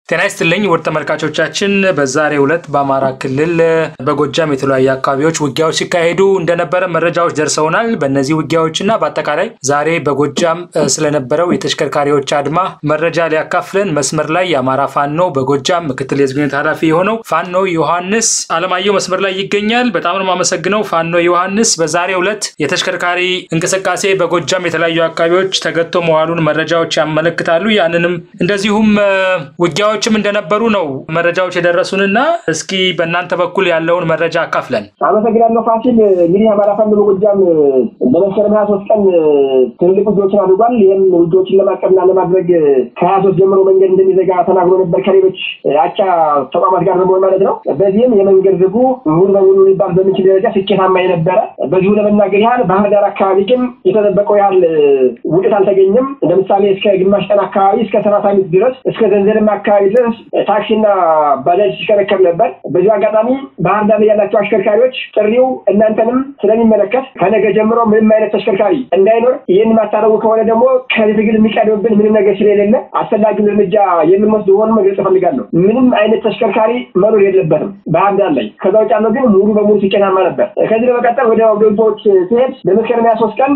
ጤና ይስጥልኝ ውድ ተመልካቾቻችን፣ በዛሬው ዕለት በአማራ ክልል በጎጃም የተለያዩ አካባቢዎች ውጊያዎች ሲካሄዱ እንደነበረ መረጃዎች ደርሰውናል። በእነዚህ ውጊያዎችና በአጠቃላይ ዛሬ በጎጃም ስለነበረው የተሽከርካሪዎች አድማ መረጃ ሊያካፍለን መስመር ላይ የአማራ ፋኖ በጎጃም ምክትል የህዝብ ግንኙነት ኃላፊ የሆነው ፋኖ ዮሐንስ አለማየሁ መስመር ላይ ይገኛል። በጣም ነው የማመሰግነው ፋኖ ዮሐንስ። በዛሬው ዕለት የተሽከርካሪ እንቅስቃሴ በጎጃም የተለያዩ አካባቢዎች ተገቶ መዋሉን መረጃዎች ያመለክታሉ። ያንንም እንደዚሁም ውጊያዎች ችም እንደነበሩ ነው መረጃዎች የደረሱንና እስኪ በእናንተ በኩል ያለውን መረጃ አካፍለን። አመሰግናለሁ ፋሲል። እንግዲህ አማራ ፋኖ በጎጃም በመስከረም ሀያ ሶስት ቀን ትልልቅ ውጊያዎችን አድርጓል። ይህም ውጊያዎችን ለማቀብና ለማድረግ ከሀያ ሶስት ጀምሮ መንገድ እንደሚዘጋ ተናግሮ ነበር ከሌሎች አቻ ተቋማት ጋር በመሆን ማለት ነው። በዚህም የመንገድ ዝጉ ሙሉ በሙሉ ሊባል በሚችል ደረጃ ስኬታማ የነበረ በዚሁ ለመናገር ያህል ባህር ዳር አካባቢ ግን የተጠበቀው ያህል ውጤት አልተገኘም። ለምሳሌ እስከ ግማሽ ቀን አካባቢ እስከ ሰላሳ ሚኒት ድረስ እስከ ዘንዘልማ አካባቢ ድረስ ታክሲና ባጃጅ ሲሽከረከር ነበር። በዚሁ አጋጣሚ ባህር ዳር ላይ ያላቸው አሽከርካሪዎች ጥሪው እናንተንም ስለሚመለከት ከነገ ጀምሮ ምንም አይነት ተሽከርካሪ እንዳይኖር፣ ይህን ማታረጉ ከሆነ ደግሞ ከዚህ ትግል የሚቀድምብን ምንም ነገር ስለሌለ አስፈላጊውን እርምጃ የምንወስድ መሆኑን መግለጽ እፈልጋለሁ። ምንም አይነት ተሽከርካሪ መኖር የለበትም ባህር ዳር ላይ። ከዛ ውጭ ያለው ግን ሙሉ በሙሉ ስኬታማ ነበር። ከዚህ በመቀጠል ወደ ውጊያዎች ሲሄድ በመስከረም ሃያ ሶስት ቀን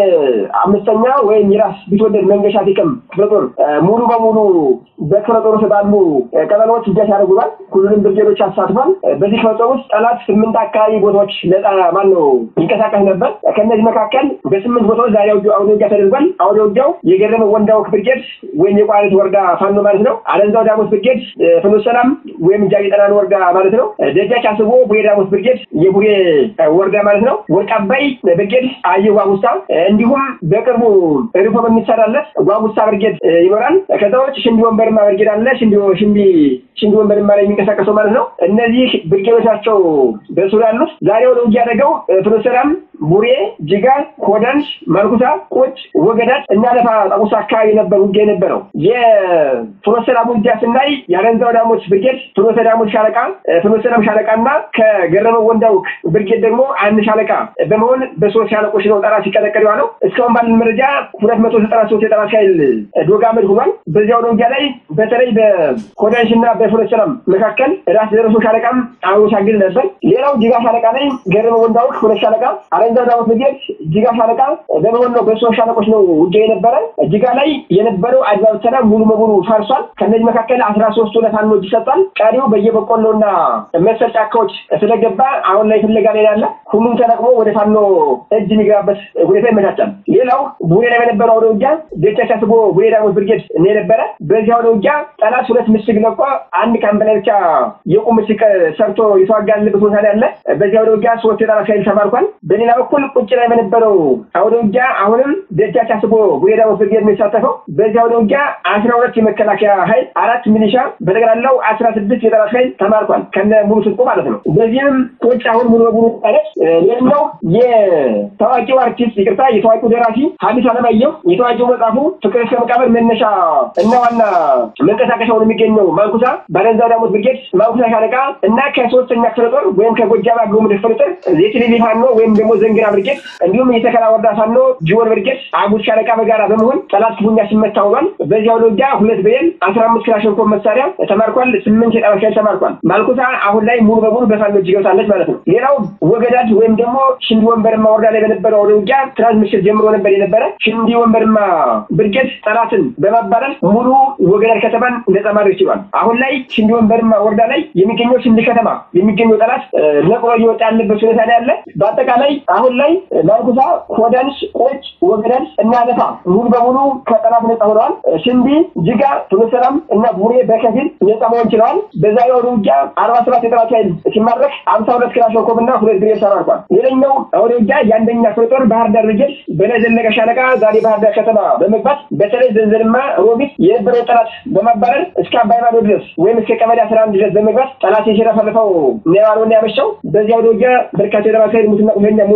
የአምስተኛ ወይም የራስ ቢትወደድ መንገሻ ቲቅም ክፍለ ጦር ሙሉ በሙሉ በክፍለ ጦር ውስጥ ባሉ ቀጠናዎች ውጊያ ሲያደርጉባል። ሁሉንም ብርጌዶች አሳትፏል። በዚህ ክፍለ ጦር ውስጥ ጠላት ስምንት አካባቢ ቦታዎች ነጻ ማነው ይንቀሳቀስ ነበር። ከእነዚህ መካከል በስምንት ቦታዎች ዛሬ አውደ ውጊያ ተደርጓል። አውደ ውጊያው የገረመ ወንዳው ብርጌድ ወይም የቋሪት ወረዳ ፋኖ ማለት ነው። አለንዛው ዳሞት ብርጌድ ፍኖተ ሰላም ወይም ጃዊ ጠናን ወረዳ ማለት ነው። ደጃች አስቦ ቡሬ ዳሞት ብርጌድ የቡሬ ወረዳ ማለት ነው። ወርቅ አባይ ብርጌድ አየ ጓጉሳ፣ እንዲሁም በቅርቡ ሪፎ በሚሰራለት ጓጉሳ ብርጌድ ይኖራል። ከዛ ውጭ ሽንዲ ወንበርማ ብርጌድ አለ። ሽንዲ ሽንዲ ሽንዲ ወንበርማ ላይ የሚንቀሳቀሰው ማለት ነው። እነዚህ ብርጌዶች ናቸው በሱሪ ያሉት። ዛሬ ወደ ውጊያ ያደረገው ፍኖተ ሰላም፣ ቡሬ፣ ጅጋ፣ ኮደንስ፣ ማርኩሳ፣ ቁጭ፣ ወገዳት እና ለፋ ጣቁሳ አካባቢ ነበር ውጊያ የነበረው። የፍኖተ ሰላም ውጊያ ስናይ የአለንዛው ዳሞት ብርጌድ ፍኖተ ዳሞት ሻለቃ፣ ፍኖተ ሰላም ሻለቃ እና ከገረመው ወንዳውክ ብርጌድ ደግሞ አንድ ሻለቃ በመሆን በሶስት ሻለቆች ነው ጠላት ሲቀጠቀጥ የዋለው። እስካሁን ባለን መረጃ ሁለት መቶ ዘጠና ሶስት የጠላት ኃይል ዶጋመድ ሆኗል። በዚያው ውጊያ ላይ በተለይ በኮዳንሽ እና በፍኖተ ሰላም መካከል ራስ ደረሶ ሻለቃም አብሮ ሲያግዝ ነበር። ሌላው ጅጋ ሻለቃ ላይ ገረመ ወንዳውክ ሁለት ሻለቃ፣ አለንዛው ዳሞት ብርጌድ ጅጋ ሻለቃ በመሆን ነው በሶስት ሻለቆች ነው ውጊያ የነበረ። ጅጋ ላይ የነበረው አድማ ብተና ሙሉ በሙሉ ፈርሷል። ከእነዚህ መካከል አስራ ሶስቱ ለፋኖ እጅ ሰጥቷል። ቀሪው በየበቆሎና መሰል ጫካዎች ስለገባ አሁን ላይ ፍለጋ ላይ ያለ ሁሉም ተለቅሞ ወደ ፋኖ እጅ የሚገባበት ሁኔታ ይመቻቻል። ሌላው ቡሬ ላይ በነበረው አውደ ውጊያ ደቻ ሳስቦ ቡሬ ዳሞት ብርጌድ የነበረ በዚህ አውደ ውጊያ ጠላት ሁለት ምሽግ ለቆ አንድ ካምፕ ላይ ብቻ የቁም ምሽግ ሰርቶ የተዋጋልበት ቦታ ላይ ያለ በዚህ አውደ ውጊያ ሶስት የጠላት ኃይል ተማርኳል። በሌላ በኩል ቁጭ ላይ በነበረው አውደ ውጊያ አሁንም ደጃች አስቦ ቡሬ ዳሞት ብርጌድ የሚሳተፈው በዚህ አውደ ውጊያ አስራ ሁለት የመከላከያ ኃይል አራት ሚሊሻ በጠቅላላው አስራ ስድስት የጠላት ኃይል ተማርኳል ከነ ሙሉ ስልቁ ማለት ነው። በዚህም ቁጭ አሁን ሙሉ በሙሉ ጠለች። ሌላው የታዋቂው አርቲስት ይቅርታ የታዋቂው ደራሲ ሐዲስ ዓለማየሁ የታዋቂው መጽሐፉ ፍቅር እስከ መቃብር መነሻ እና ዋና መንቀሳቀሻውን የሚገኘው ማንኩሳ ባለንዛው ዳሞት ብርጌድ ማንኩሳ ሻለቃ እና ከሶስተኛ ክፍለ ጦር ወይም ከጎጃም አገው ምድር ክፍለ ጦር የትሊሊ ፋኖ ወይም ደግሞ ዘንግና ብርጌድ እንዲሁም የተከላ ወረዳ ፋኖ ጅወን ብርጌድ አጉት ሻለቃ በጋራ በመሆን ጠላት ክፉኛ ሲመታ ውሏል። በዚያው ውጊያ ሁለት ብሬን አስራ አምስት ክላሽንኮቭ መሳሪያ ተማርኳል። ስምንት የጠላት ኃይል ተማርኳል። ማንኩሳ አሁን ላይ ሙሉ በሙሉ በፋኖ እጅ ገብታለች ማለት ነው። ሌላው ወገዳድ ወይም ደግሞ ሽንዲ ወንበርማ ወረዳ ላይ በነበረው ወደ ውጊያ ትናንት ምሽት ጀምሮ ነበር የነበረ ሽንዲ ወንበርማ ብርጌድ ጠላትን በማባረር ሙሉ ወገዳድ ከተማን ነጻ ማድረግ ችሏል። አሁን ላይ ሽንዲ ወንበርማ ወረዳ ላይ የሚገኘው ሽንዲ ከተማ የሚገኘው ጠላት ነቅሎ እየወጣ ያለበት ሁኔታ ላይ ያለ። በአጠቃላይ አሁን ላይ ማንኩሳ፣ ኮዳንስ፣ ቆጭ፣ ወገዳድ እና አለፋ ሙሉ በሙሉ ከጠላት ነጻ ሆነዋል። ሽንዲ፣ ጅጋ፣ ፍኖተ ሰላም እና ቡሬ በከፊል ነጻ መሆን ችለዋል። በዛሬው ወደ ውጊያ አርባ ሰባት የጠላት ኃይል ሲማረክ አምሳ ሁለት ክላሽንኮቭ እና ሁለት ብሬን ተማርኳል። ሌላኛው ወደ ውጊያ የአንደኛ ክፍለ ጦር ባህር ዳር ብርጌድ በላይ ዘለቀ ሻለቃ ዛሬ ባህር ዳር ከተማ በመግባት በተለይ ዘንዘልማ ሮቢት የነበረው ጠላት በማባረር እስከ አባይ ማዶ ድረስ ወይም እስከ ቀበሌ አስራ አንድ ድረስ በመግባት ጠላት የሸረፈልፈው ነዋሪውን ያመሸው። በዚያ ወደ ውጊያ በርካታ የጠላት ኃይል ሙትና ቁስለኛ መሆን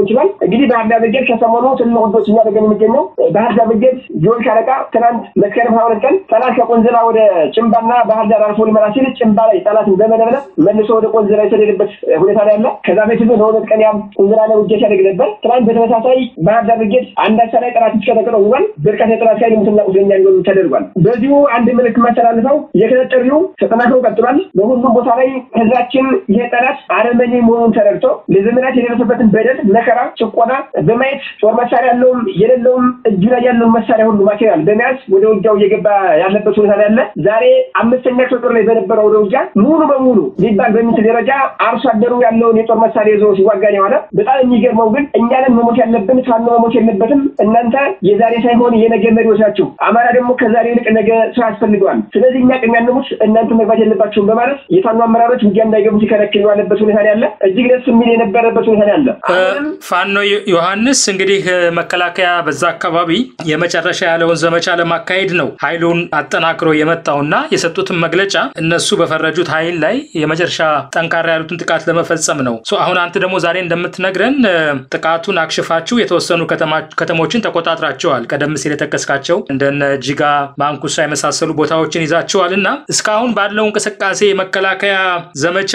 ችሏል። እንግዲህ ባህር ዳር ብርጌድ ከሰሞኑ ትልቅ ውዶች እያደረገን የሚገኘው ባህር ዳር ብርጌድ ጆን ሻለቃ ትናንት መስከረም ሀያ ሁለት ቀን ጠላት ከቆንዝላ ወደ ጭንባና ባህር ዳር አልፎ ሊመራ ሲል ጭንባ ላይ ጠላትን በመደብለብ መልሶ ወደ ቆንዝላ የተደረገበት ሁኔታ ነው ያለ። ከዛ በፊት ለሁለት ቀን ያም ቆንዝላ ላይ ውጊያ ሲያደርግ ነበር። ትናንት በተመሳሳይ ባህር ዳር ብርጌድ አንዳቻ ላይ ጠላት እስከተቀለው ውሏል። በርካታ የጠላት ኃይል ሙትና ቁስለኛ እንዲሆኑ ተደርጓል። በዚሁ አንድ ምልክት ማስተላልፈው የክተት ጥሪው ተጠናክሮ ቀጥሏል። በሁሉም ቦታ ላይ ህዝባችን ይሄ ጠላት አረመኔ መሆኑን ተረድቶ ለዘመናት የደረሰበትን በደል፣ መከራ፣ ጭቆና በማየት ጦር መሳሪያ ያለውም የሌለውም እጁ ላይ ያለውን መሳሪያ ሁሉ ማቴሪያል በመያዝ ወደ ውጊያው እየገባ ያለበት ሁኔታ ነው ያለ። ዛሬ አምስተኛ ክፍለ ጦር ላይ በነበረው ወደ ውጊያ ሙሉ በሙሉ ሊባል በሚችል ደረጃ አርሶ አደሩ ያለውን የጦር መሳሪያ ይዞ ሲዋጋን የዋለ በጣም የሚገርመው ግን እኛንን መሞት ያለብን ፋኖ መሞት የለበትም። እናንተ የዛሬ ሳይሆን የነገ መሪዎች ናቸው። አማራ ደግሞ ከዛሬ ይልቅ ነገ ስራ ያስፈልገዋል። ስለዚህ እኛ ቅድሚያ እንሙት፣ እናንተ መግባት የለባቸውም በማለት የፋኖ አመራሮች ውጊያ እንዳይገቡ ሲከለክል ያለበት ሁኔታ ነው ያለ። እጅግ ደስ የሚል የነበረበት ሁኔታ ነው ያለ። ፋኖ ዮሐንስ እንግዲህ መከላከያ በዛ አካባቢ የመጨረሻ ያለውን ዘመቻ ለማካሄድ ነው ኃይሉን አጠናክሮ የመጣውና የሰጡትን መግለጫ እነሱ በፈረጁት ኃይል ላይ የመጨረሻ ጠንካራ ያሉትን ጥቃት ለመፈጸም ነው። አሁን አንተ ደግሞ ዛሬ እንደምትነግረን ጥቃቱን አክሽፋችሁ የተወሰኑ ከተሞችን ተቆጣጥራቸዋል። ቀደም ሲል የጠቀስካቸው እንደነ ጂጋ፣ ማንኩሳ የመሳሰሉ ቦታዎችን ይዛቸዋል እና እስካሁን ባለው እንቅስቃሴ የመከላከያ ዘመቻ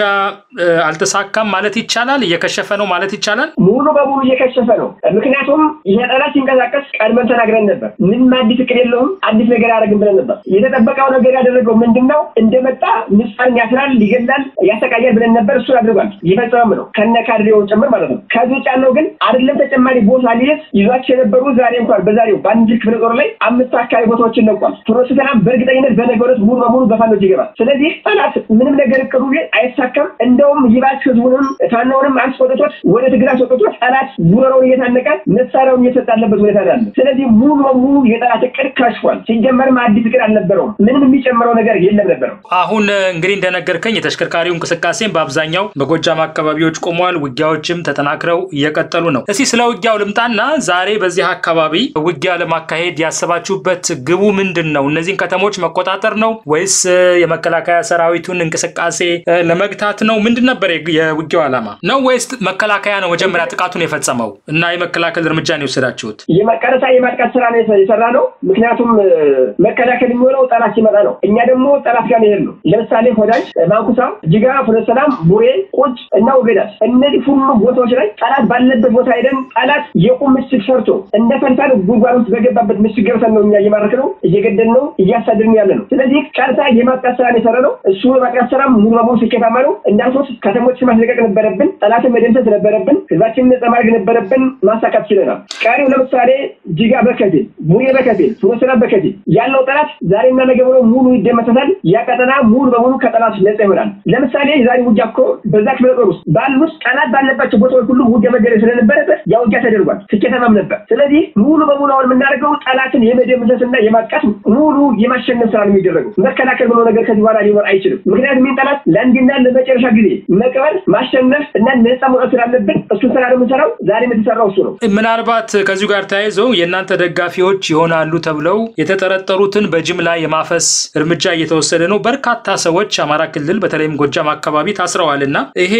አልተሳካም ማለት ይቻላል? እየከሸፈ ነው ማለት ይቻላል? ሙሉ በሙሉ እየከሸፈ ነው። ምክንያቱም ይሄ ጠላት ሲንቀሳቀስ ቀድመን ተናግረን ነበር። ምንም አዲስ እቅድ የለውም፣ አዲስ ነገር ያደረግን ብለን ነበር። የተጠበቀው ነገር ያደረገው ምንድን ነው? እንደመጣ ንጹሐንን ያስራል፣ ይገላል፣ ያሰቃያል ብለን ነበር። እሱን አድርጓል። ይፈጸመም ነው ከነ ካድሬውን ጭምር ማለት ነው። ከዚህ ውጭ ያለው ግን አይደለም ተጨማሪ ቦታ ሊይዝ ይዟቸው የነበሩ ዛሬ እንኳን በዛሬው በአንድ ክፍለ ጦር ላይ አምስት አካባቢ ቦታዎችን ለቋል። ፍኖተ ሰላም በእርግጠኝነት በነገው ዕለት ሙሉ በሙሉ በፋኖች ይገባል። ስለዚህ ጠላት ምንም ነገር እቅዱ አይሳካም። እንደውም ይባስ ህዝቡንም ፋኖውንም አስቆጥቶት ወደ ትግል አስወጥቶት ጠላት ጉረሮውን እየታነቀ መሳሪያውን እየሰጠ ያለበት ሁኔታ አለ። ስለዚህ ሙሉ በሙሉ የጠላት እቅድ ከሽፏል። ሲጀመርም አዲስ እቅድ አልነበረውም። ምንም የሚጨምረው ነገር የለም ነበረው። አሁን እንግዲህ እንደነገርከኝ የተሽከርካሪው እንቅስቃሴም በአብዛኛው በጎጃም አካባቢዎች ቆሟል። ውጊያዎችም ተጠናክረው እየቀጠሉ ነው። እስኪ ስለ ውጊያው ልምጣና ዛሬ በዚህ አካባቢ ውጊያ ለማካሄድ ያሰባችሁበት ግቡ ምንድን ነው? እነዚህን ከተሞች መቆጣጠር ነው ወይስ የመከላከያ ሰራዊቱን እንቅስቃሴ ለመግታት ነው? ምንድን ነበር የውጊያው ዓላማ ነው? ወይስ መከላከያ ነው መጀመሪያ ጥቃቱን የፈጸመው እና የመከላከል እርምጃ ነው የወሰዳችሁት? የመቀረታ የማጥቃት ስራ ነው የሰራ ነው። ምክንያቱም መከላከል የሚሆነው ጠላት ሲመጣ ነው። እኛ ደግሞ ጠላት ጋር መሄድ ነው። ለምሳሌ ሆዳጅ፣ ማንኩሳ፣ ጅጋ፣ ፍኖተ ሰላም፣ ቡሬ፣ ቁጭ እና ውቤዳት እነዚህ ሁሉ ቦታዎች ላይ ጠላት ባለበት ቦታ ሄደን ጠላት የቁም ምሽግ ሰርቶ እንደ ፈንታን ጉድጓድ ውስጥ በገባበት ምሽግ ገብተን ነው እኛ እየማረክ ነው እየገደል ነው እያሳድርን ያለ ነው። ስለዚህ ቀርታ የማጥቃት ስራ የሰራ ነው። እሱ የማጥቃት ስራ ሙሉ በሙሉ ስኬታማ ነው። እንዳልኩት ከተሞች ማስለቀቅ ነበረብን፣ ጠላትን መደምሰስ ነበረብን፣ ህዝባችንን ነጻ ማድረግ ነበረብን። ማሳካት ችለናል። ቀሪው ለምሳሌ ጅጋ በከፊል ቡሬ በከፊል ፍኖተ ሰላም በከፊል ያለው ጠላት ዛሬና ነገ ብሎ ሙሉ ይደመሰሳል። ያ ቀጠና ሙሉ በሙሉ ከጠላት ነጻ ይሆናል። ለምሳሌ ዛሬ ውጊያ እኮ በዛ ክፍለ ጦር ውስጥ ባሉት ጠላት ባለባቸው ቦታዎች ሁሉ ውጊያ መገደል ስለነበረበት ያ ውጊያ ተደርጓል። ስኬታማም ነበር። ስለዚህ ሙሉ በሙሉ አሁን የምናደርገው ጠላትን የመደምሰስና የማጥቃት ሙሉ የማሸነፍ ስራ ነው የሚደረገው። መከላከል ብሎ ነገር ከዚህ በኋላ ሊኖር አይችልም። ምክንያቱም ይህን ጠላት ለአንድና ለመጨረሻ ጊዜ መቅበር፣ ማሸነፍ እና ነጻ መውጣት ስላለብን እሱን ስራ ነው የምንሰራው። ዛሬም የተሰራው እሱ ነው። ምናልባት ከዚሁ ጋር ተያይዘው የእናንተ ደጋፊዎች ይሆናሉ ተብለው የተጠረጠሩትን በጅምላ የማፈስ እርምጃ እየተወሰደ ነው። በርካታ ሰዎች አማራ ክልል በተለይም ጎጃም አካባቢ ታስረዋል እና ይሄ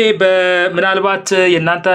ምናልባት የእናንተ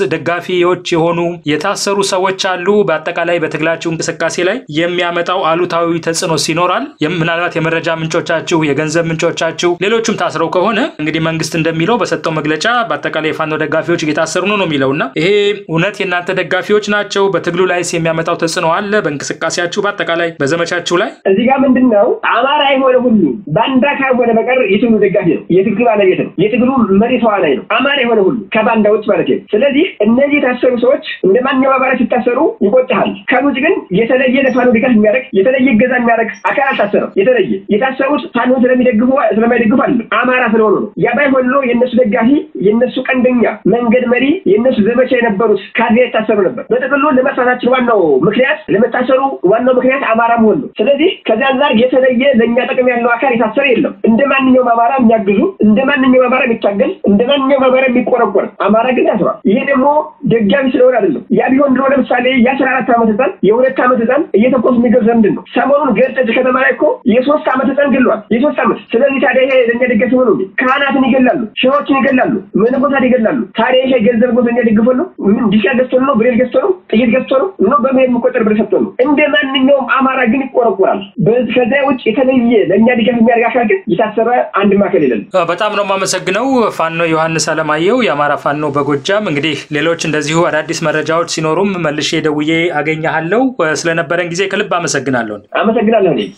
ደጋፊዎች የሆኑ የታሰሩ ሰዎች አሉ። በአጠቃላይ በትግላችሁ እንቅስቃሴ ላይ የሚያመጣው አሉታዊ ተጽዕኖ ይኖራል። ምናልባት የመረጃ ምንጮቻችሁ፣ የገንዘብ ምንጮቻችሁ፣ ሌሎቹም ታስረው ከሆነ እንግዲህ መንግስት እንደሚለው በሰጠው መግለጫ በአጠቃላይ የፋኖ ደጋፊዎች እየታሰሩ ነው ነው የሚለው እና ይሄ እውነት የእናንተ ደጋፊዎች ናቸው? በትግሉ ላይ የሚያመጣው ተጽዕኖ አለ? በእንቅስቃሴያችሁ በአጠቃላይ በዘመቻችሁ ላይ እዚህ ጋር ምንድን ነው አማራ የሆነ ሁሉ ባንዳ ካልሆነ በቀር የትግሉ ደጋፊ ነው፣ የትግሉ ባለቤት ነው፣ የትግሉ መሪ ተዋናይ ነው። አማራ የሆነ ሁሉ ከባንዳዎች ማለት ነው። ስለዚህ እነዚህ የታሰሩ ሰዎች እንደ ማንኛውም አማራ ሲታሰሩ ይቆጭሃል። ከውጭ ግን የተለየ ለፋኖ ድጋፍ የሚያደርግ የተለየ እገዛ የሚያደርግ አካል አልታሰረም። የተለየ የታሰሩት ፋኖ ስለሚደግፉ ስለማይደግፉ አለ አማራ ስለሆኑ ነው። ያ ባይሆን ኖሮ የእነሱ ደጋፊ የእነሱ ቀንደኛ መንገድ መሪ የእነሱ ዘመቻ የነበሩት ካድሬ የታሰሩ ነበር። በጥቅሉ ለመጥፋታችን ዋናው ምክንያት ለመታሰሩ ዋናው ምክንያት አማራ መሆን ነው። ስለዚህ ከዚህ አንጻር የተለየ ለእኛ ጥቅም ያለው አካል የታሰረ የለም። እንደ ማንኛውም አማራ የሚያግዙ እንደ ማንኛውም አማራ የሚታገል እንደ ማንኛውም አማራ የሚቆረቆር አማራ ግን ያስሯል። ይሄ ደግሞ ደጋፊ ስለሆነ አይደለም። ያ ቢሆን ድሮ ለምሳሌ የአስራ አራት ዓመት ህፃን የሁለት ዓመት ህፃን እየተኮሱ የሚገርዘ ምንድን ነው? ሰሞኑን ገርጨጭ ከተማ ላይ እኮ የሶስት ዓመት ህፃን ህፃን ገለዋል የሶስት ዓመት። ስለዚህ ታዲያ ይሄ ለእኛ ደገፍ ሆነ እንዴ? ካህናትን ይገላሉ፣ ሸሆችን ይገላሉ፣ መነኮሳት ይገላሉ። ታዲያ ይሄ ገንዘብ ጎ ለእኛ ደግፎ ነው? ምን ዲሻ ገዝቶ ነው? ብሬል ገዝቶ ነው? ጥይት ገዝቶ ነው? ነው በመሄድ የሚቆጠር ብር ሰጥቶ ነው? እንደ ማንኛውም አማራ ግን ይቆረቆራል። ከዚያ ውጭ የተለየ ለእኛ ድጋፍ የሚያደርግ አካል ግን የታሰረ አንድ ማዕከል የለም። በጣም ነው የማመሰግነው ፋኖ ዮሐንስ አለማየሁ የአማራ ፋኖ በጎጃም። እንግዲህ ሌሎች እንደዚሁ አዳዲስ መረጃዎች ሲኖሩም መልሼ ደውዬ አገኘሃለሁ። ስለነበረን ጊዜ ከልብ አመሰግናለሁ። አመሰግናለሁ።